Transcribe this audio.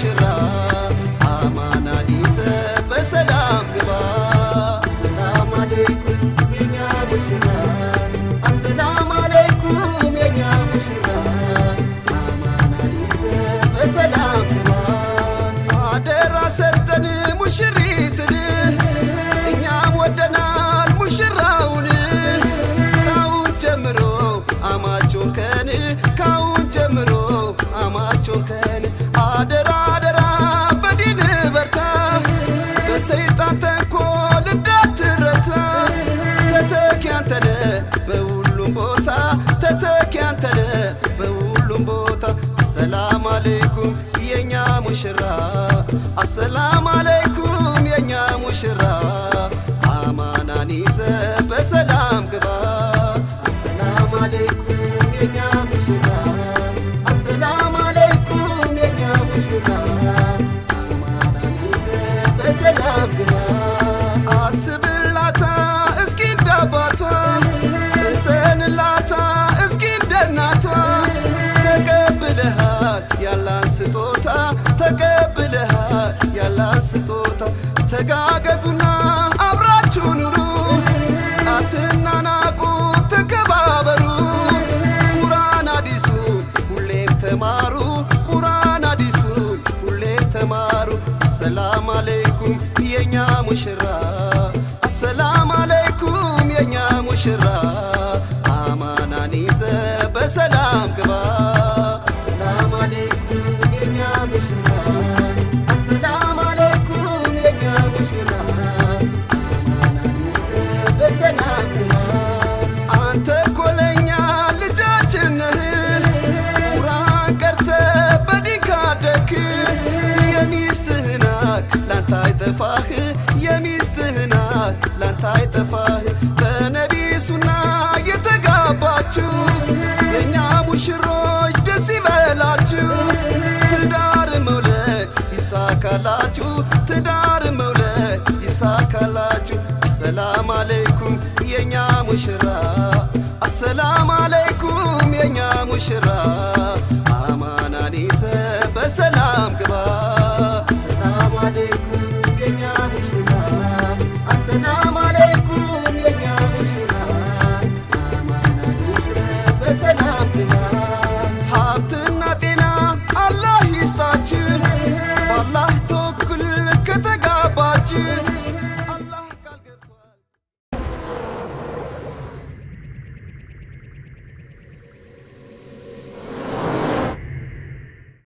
ሙሽራ አማና ይዘ በሰላም ግባ ሰላም አለይኩም የኛ ሙሽራ አሰላም አለይኩም የኛ ሙሽራ አማና ይዘ በሰላም ግባ አደራ ሰጠን ሙሽሪትን እኛም ወደናል ሙሽራውን ካሁን ጀምሮ አማቾን ከን ካሁን ጀምሮ አማቾን ከን አደራ አደራ በዲን በርታ በሰይጣን ተንኮል እንዳትረታ ተተኪ አንተነ በሁሉም ቦታ ተተኪ አንተነ በሁሉም ቦታ አሰላም አለይኩም የኛ ሙሽራ አሰላም አለይኩም የኛ ሙሽራ አማናን ይዘ በሰላም ግባ ሰላም አለይኩም የኛ ሙሽራ አሰላም አለይኩም የኛ ሙሽራ አማና ይዘ በሰላም ግባ አስብላታ እስኪ እንዳባቷ እዘንላታ እስኪ እንደናቷ ተቀብለሃል ያላን ስጦታ ተቀብለሃል ያላን ስጦታ ተጋገዙና አብራችሁ ኑሩ አትናናቁ ተከባበሩ ቁራን አዲሱን ሁሌም ተማሩ ቁራን አዲሱን ሁሌም ተማሩ አሰላም አለይኩም የኛ ሙሽራ አሰላም አለይኩም የኛ ሙሽራ አማናን ይዘ በሰላም ግባ ሰላም አለይኩም የኛ ሙሽራ አሰላም አለይኩም የኛ ሙሽራ አማና ይዘ በሰላም ግባ አንተ ኮለኛ ልጃችን ነህ ቁርአን ቀርተ በዲን ካደክ የሚስትህናት ላንተ አይጠፋህ የሚስትህናት ላንተ አይጠፋህ በነቢ ሱና የተጋባችሁ የእኛ ሙሽሮች ደስ ይበላችሁ ትዳር መውለድ ይሳካላችሁ ትዳር መውለድ ይሳካላችሁ አሰላም አለይኩም የኛ ሙሽራ አሰላም አለይኩም የኛ ሙሽራ